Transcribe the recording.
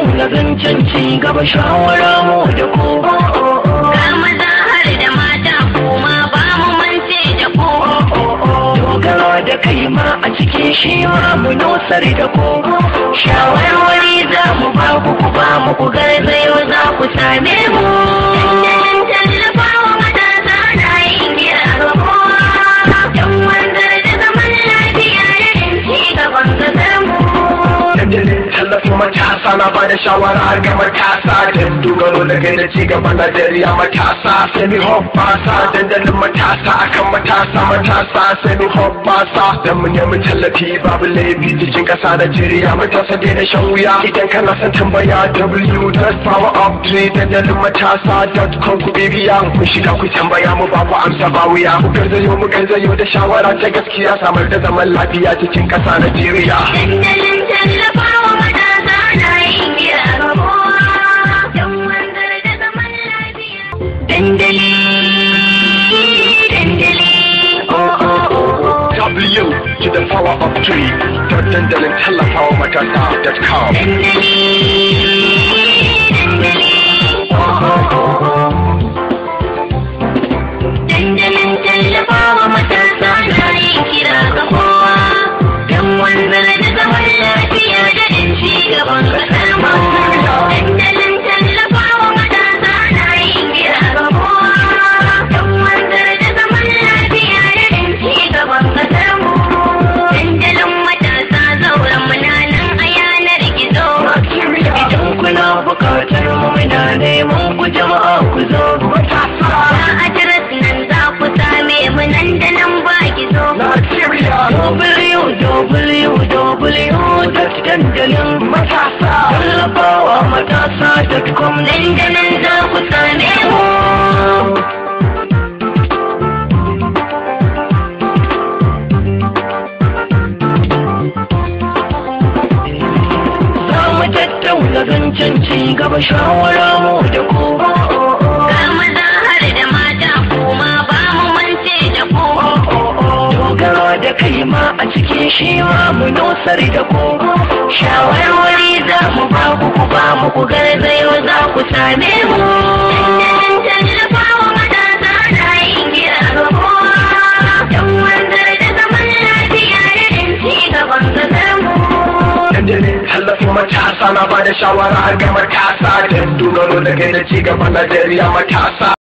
tattauna zancen ci gaba shawara mu da ku Ga maza har da mata kuma ba mu mance da ku. dogara da kai ma a cikin shi ma mu nosar da ku shawarwari za mu ba ku ku ba mu ku garzayo za ku same mu Dandalin tallafawa matasa na yin kira ga kowa. Don wanzar da zaman lafiya da ci gaban kasar mu. dandalin tallafin matasa na ba da shawara ga matasa da dogaro da gaida ci gaban Najeriya matasa semi hoppasa dandalin matasa akan matasa matasa semi hoppasa da mu nemi tallafi babu laifi cikin kasa Najeriya matasa dai da shan wuya idan kana son tambaya w.powerup3 dandalin matasa.com ku bibiya ku shiga ku tambaya mu ba ku amsa ba wuya ku garzayo mu garzayo da shawara ta gaskiya samar da zaman lafiya cikin kasa Najeriya Dandalin tallafawa matasa na yin kira ga kowa. Don wanzar da zaman lafiya. Dandali, dandali, oh oh oh oh. W to the power of three. Dot dandalin tallafawa matasa.com. Dandalin tallafawa matasa na yin kira ga kowa don wanzar da zaman lafiya da ɗin ci gaban ƙasar mu. Dandalin tallafawa matasa na yin kira ga kowa don wanzar da zaman lafiya da ɗin ci gaban ƙasar mu. Dandalin matasa zauren mu na nan a yanar gizo. idan kuna bukatar mu muna neman ku jama'a ku zo matasa Ga adres nan za ku same mu nan da nan ba gizo. www dandalin matasa tallafawa matasa.com Nan da nan za ku same mu. za mu tattauna zancen ci gaba shawara mu da ku Ga maza har da mata kuma ba mu mance da ku. dogara da kai ma a cikin shi ma mu nosar da ku shawarwari za mu ba ku ku ba mu ku garzayo za ku same mu Dandalin tallafawa matasa na yin kira ga kowa. Don wanzar da zaman lafiya da ɗin ci gaban ƙasar mu. Dandalin tallafin matasa na ba da shawara ga matasa da dogaro da gaida ci gaban Najeriya matasa.